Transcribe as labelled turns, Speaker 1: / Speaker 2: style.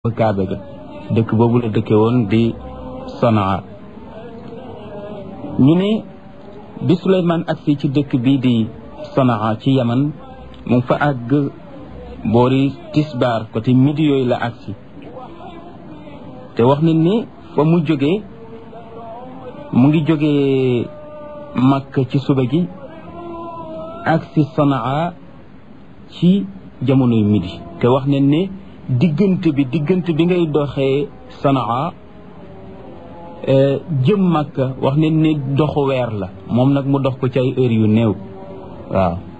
Speaker 1: kaaba ga dëkk boobu la dëkke woon di sanaa ñu ne bi Suleymaan agsi ci dëkk bii di sanaa ci yaman mu ngi fa àgg boori tisbaar côté midi yooyu la agsi te wax nañ ni fa mu jógee mu ngi jógee Makka ci suba gi agsi sanaa ci jamonoy midi te wax nañ ne diggante bi diggante bi ngay doxee sanaa jëm Makka wax nañ ne doxu weer la moom nag mu dox ko ci ay heures yu néew waaw